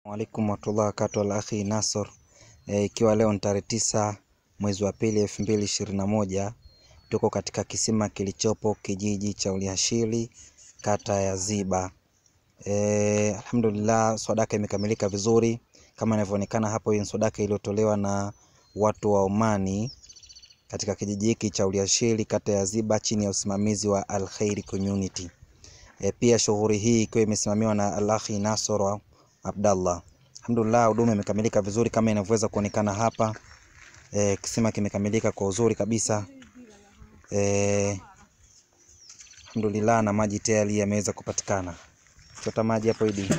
alaikum warahmatullahi wabarakatuh al akhi Nasor e, ikiwa leo ni tarehe tisa mwezi wa pili elfu mbili ishirini na moja tuko katika kisima kilichopo kijiji cha Uliashili kata ya Ziba. E, alhamdulillah swadaka imekamilika vizuri kama inavyoonekana hapo. Hii ni swadaka iliyotolewa na watu wa Omani katika kijiji hiki cha Uliashili kata ya Ziba chini ya usimamizi wa Al Khairi Community. E, pia shughuli hii ikiwa imesimamiwa na Al akhi Nasor Abdallah. Alhamdulillah huduma imekamilika vizuri kama inavyoweza kuonekana hapa. E, kisima kimekamilika kwa uzuri kabisa. E, alhamdulillah na maji tayari yameweza kupatikana. Chota maji hapo Idi.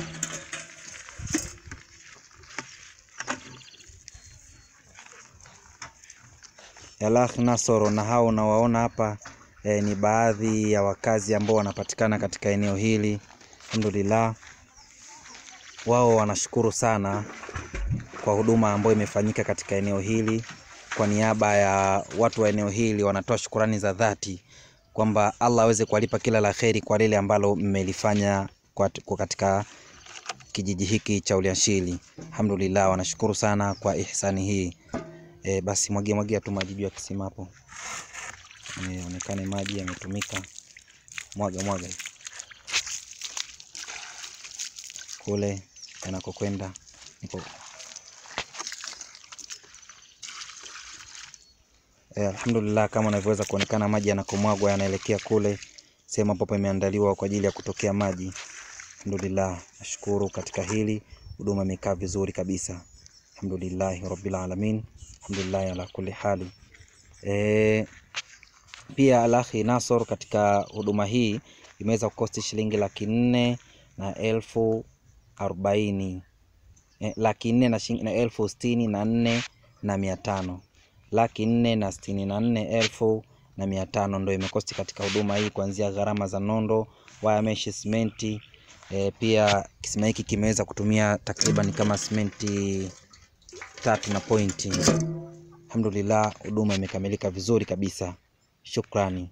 Al-Akh Nasoro na hao unawaona hapa e, ni baadhi ya wakazi ambao wanapatikana katika eneo hili. Alhamdulillah wao wanashukuru sana kwa huduma ambayo imefanyika katika eneo hili. Kwa niaba ya watu wa eneo hili wanatoa shukurani za dhati kwamba Allah aweze kuwalipa kila la kheri kwa lile ambalo mmelifanya kwa kwa katika kijiji hiki cha Uliashili. Alhamdulillah, wanashukuru sana kwa ihsani hii. E, basi mwagia mwagia tu maji juu ya kisima hapo, onekane maji yametumika. Mwaga mwaga kule yanakokwenda niko e, alhamdulillah kama unavyoweza kuonekana maji yanakomwagwa yanaelekea kule sehemu ambapo imeandaliwa kwa ajili ya kutokea maji. Alhamdulillah, nashukuru katika hili, huduma imekaa vizuri kabisa. Alhamdulillahi rabbil alamin, alhamdulillah ala kulli hali. E, pia Al-Akhi Nasor katika huduma hii imeweza kukosti shilingi laki nne na elfu arobaini eh, laki nne na, na elfu sitini na nne na mia tano laki nne na sitini na nne elfu na mia tano ndo imekosti katika huduma hii, kuanzia gharama za nondo, waya meshi, simenti e, pia kisima hiki kimeweza kutumia takriban kama simenti tatu na pointi. Alhamdulillah, huduma imekamilika vizuri kabisa, shukrani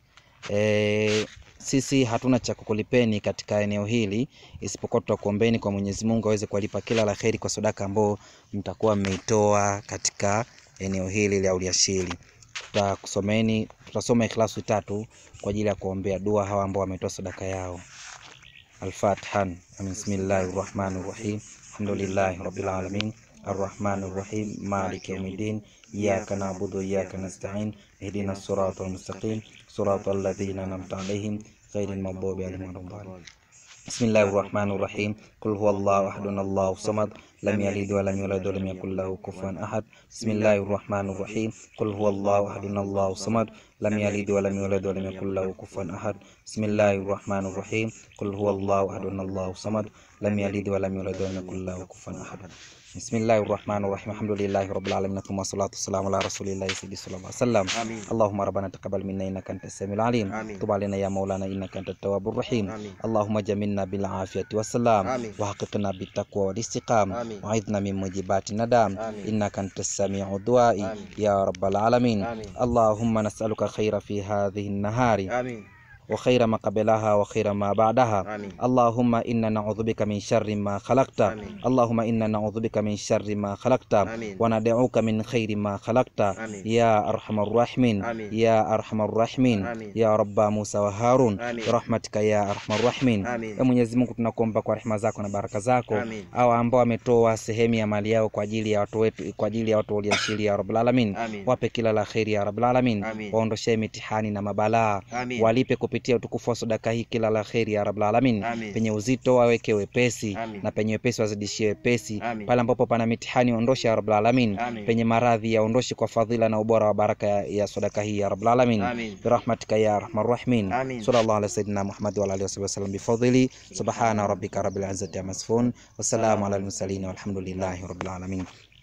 e, sisi hatuna cha kukulipeni katika eneo hili isipokuwa tutakuombeni kwa Mwenyezi Mungu aweze kuwalipa kila la kheri kwa sadaka ambao mtakuwa mmeitoa katika eneo hili la Uliashili. Tutakusomeni, tutasoma ikhlasu tatu kwa ajili ya kuombea dua hawa ambao wametoa sadaka yao. Al-Fatiha. Bismillahir Rahmanir Rahim. Alhamdulillahi Rabbil Alamin. Arrahmanir Rahim. Maliki Yawmiddin. Iyyaka na'budu wa iyyaka nasta'in. Ihdinas siratal mustaqim. Siratal ladzina an'amta 'alaihim ghairil maghdubi 'alaihim waladdallin. Bismillahir Rahmanir Rahim. Qul huwallahu ahadun Allahu samad lam yalid wa lam yulad wa lam yakul lahu kufuwan ahad. Bismillahir Rahmanir Rahim. Qul huwallahu ahadun Allahu samad lam yalid wa lam yulad wa lam yakul lahu kufuwan ahad. Bismillahir Rahmanir Rahim. Qul huwallahu ahadun Allahu samad lam yalid wa lam yulad wa lam yakul lahu kufuwan ahad. Bismillahir Rahmanir Rahim. Alhamdulillahi Rabbil Alamin. Thumma salatu wassalamu ala rasulillahi sallallahu alaihi wasallam. Allahumma rabbana taqabbal minna innaka antas samiul alim. Tub alaina ya maulana innaka antat tawwabur rahim. Allahumma jamilna bil afiyati wassalam wa haqiqna bit taqwa wal istiqam wa aidna min mujibati nadam innaka antas samiu duai ya rabbal alamin. Allahumma nas'aluka khaira fi hadhihi an-nahari وخير ما قبلها وخير ما بعدها اللهم إنا نعوذ بك من شر ما خلقت اللهم إنا نعوذ بك من شر ما خلقت وندعوك من خير ما خلقت يا أرحم الراحمين يا أرحم الراحمين يا رب موسى وهارون برحمتك يا أرحم الراحمين ya Mwenyezi Mungu tunakuomba kwa rehema zako na baraka zako au ambao wametoa sehemu ya mali yao kwa ajili ya watu wetu kwa ajili ya watu waliashili ya Rabbul Alamin wape kila la kheri ya Rabbul Alamin waondoshee mitihani na mabalaa walipe kupitia utukufu wa sadaka hii kila la kheri ya Rabbul Alamin. Penye uzito waweke wepesi Amin. na penye wepesi wazidishie wepesi. Pale ambapo pana mitihani ondoshe ya Rabbul Alamin. Penye maradhi yaondoshe kwa fadhila na ubora wa baraka ya, ya sadaka hii ya Rabbul Alamin. Birahmatika ya arhamar rahimin. Sallallahu ala sayyidina Muhammad wa alihi wasallam bifadhili. Subhana rabbika rabbil izzati amma yasifun. Wassalamu ala al-mursalin walhamdulillahi rabbil alamin.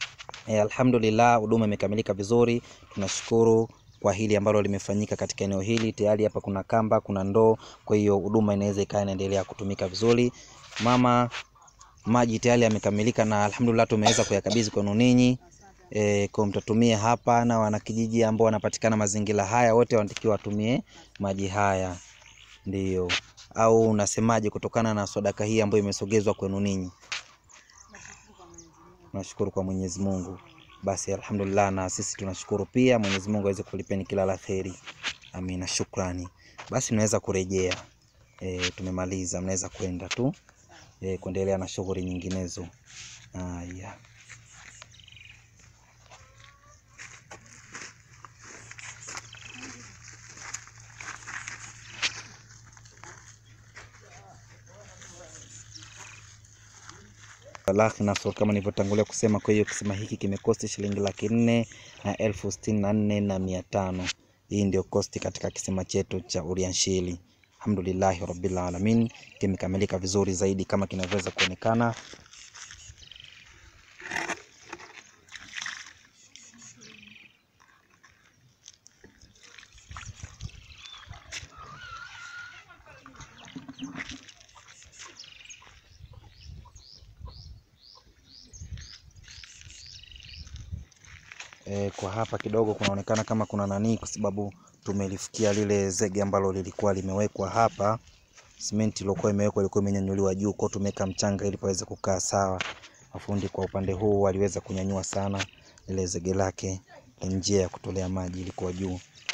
E, alhamdulillah huduma imekamilika vizuri, tunashukuru kwa hili ambalo limefanyika katika eneo hili. Tayari hapa kuna kamba, kuna ndoo, kwa hiyo huduma inaweza ikawa inaendelea kutumika vizuri. Mama, maji tayari yamekamilika na alhamdulillah tumeweza kuyakabidhi kwenu ninyi. E, kwa mtatumia hapa na wanakijiji ambao wanapatikana mazingira haya wote wanatakiwa watumie maji haya, ndiyo. Au unasemaje kutokana na sadaka hii ambayo imesogezwa kwenu ninyi? tunashukuru kwa Mwenyezi Mungu. Basi alhamdulillah, na sisi tunashukuru pia. Mwenyezi Mungu aweze kulipeni kila la kheri, amina. Shukrani. Basi mnaweza kurejea e, tumemaliza, mnaweza kwenda tu e, kuendelea na shughuli nyinginezo. Haya. Laki Nasr kama nilivyotangulia kusema. Kwa hiyo kisima hiki kimekosti shilingi laki nne na elfu sitini na nne na mia tano. Hii ndio kosti katika kisima chetu cha Urianshili. Alhamdulillahi rabbil alamin, kimekamilika vizuri zaidi kama kinavyoweza kuonekana. E, kwa hapa kidogo kunaonekana kama kuna nani, kwa sababu tumelifikia lile zege ambalo lilikuwa limewekwa hapa. Simenti iliyokuwa imewekwa ilikuwa imenyanyuliwa juu, kwa tumeweka mchanga ili paweze kukaa sawa. Mafundi kwa upande huu waliweza kunyanyua sana lile zege lake, njia ya kutolea maji ilikuwa juu.